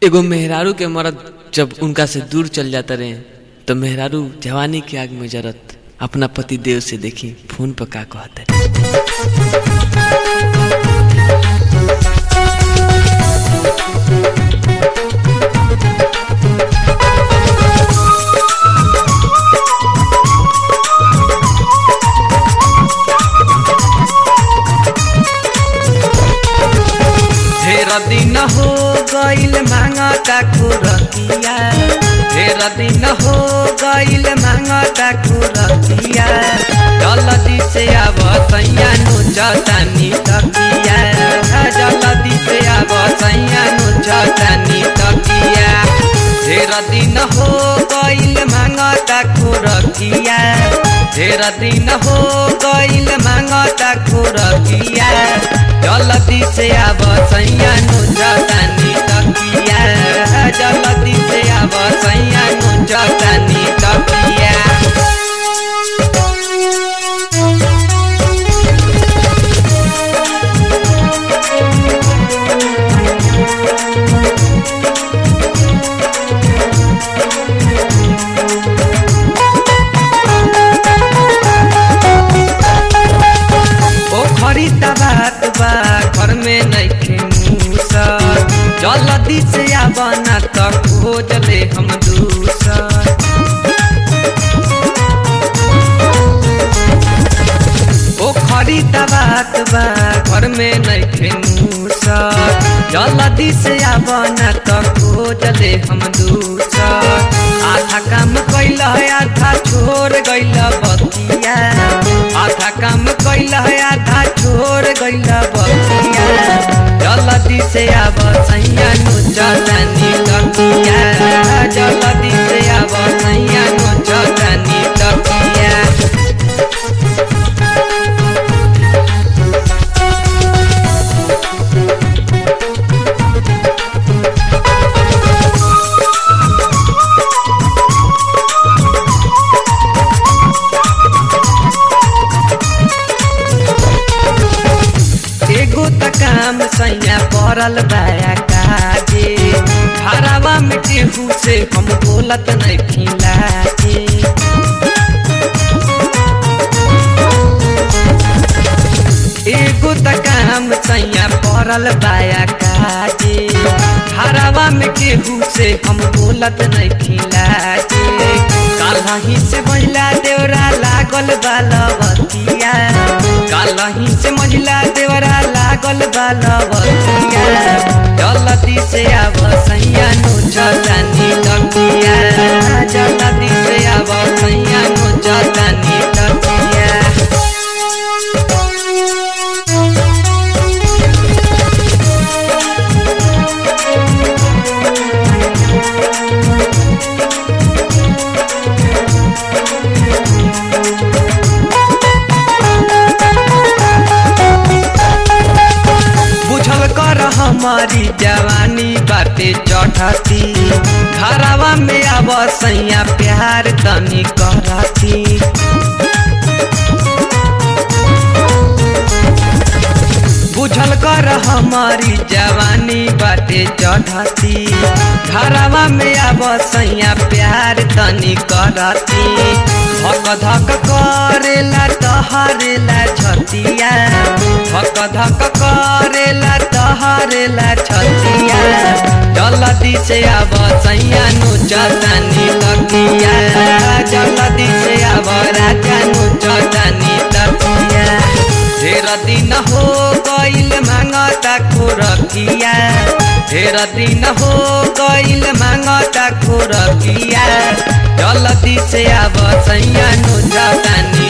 एगो मेहरारू के मरद जब उनका से दूर चल जाता रहे तो मेहरारू जवानी की आग में जरत अपना पति देव से देखी फोन पर का कहता ढेर दिन हो गईल मांगता खुरतिया ढेर दिन हो गईल मांगता खुरतिया जल्दी से आब सैया नु जतानी तकिया जल्दी से आब सैया नु जतानी तकिया ढेर दिन हो गईल मांगता खुरतिया ढेर दिन हो गईल मांगता खुरतिया जल्दी से आब सैया नु जतानी तकिया जल्दी से आब सैया नु जतानी तकिया ओ खरीदा बात बा घर में नइखे मूसर जल्दी से आबना त खोज ले हम दूसर ओ खरीदा बात बा घर में नइखे मूसर जल्दी से आबना त खोज ले हम दूसर आधा काम कैल आधा छोड़ गइल बतिया आधा काम कैल आधा छोड़ गइल बतिया जल्दी से आब सैया नु जलानी तकिया जल्दी से आब सैया नु जलानी तकिया एगो त काम सैया पड़ल बाया काजे घरवा में केहू से हम बोलत नहीं खिलाजे एगो त काम सैया पड़ल बाया काजे घरवा में केहू से हम बोलत नहीं खिलाजे कालही से महिला देवरा लागल बालवतिया कालही से महिला देवरा लागल बालवतिया जल्दी से आब सैया नु जलानी तकिया जल्दी से आब सैया नु जलानी तकिया बुझल कर हमारी जवानी बाटे चढ़ती घरवा में आब सैया प्यार तनी करती बुझल कर हमारी जवानी बाटे चढ़ती घरवा में आब सैया प्यार तनी करती धक धक करेला तहरेला छतिया धक धक करेला तहरेला छतिया जल्दी से आब सैया नु जलानी तकिया जल्दी से आब राजा नु जलानी तकिया ढेर दिन हो गईल मांगता खुरकिया ढेर दिन हो गईल मांगता खुरकिया जल्दी से आब सैया नु जलानी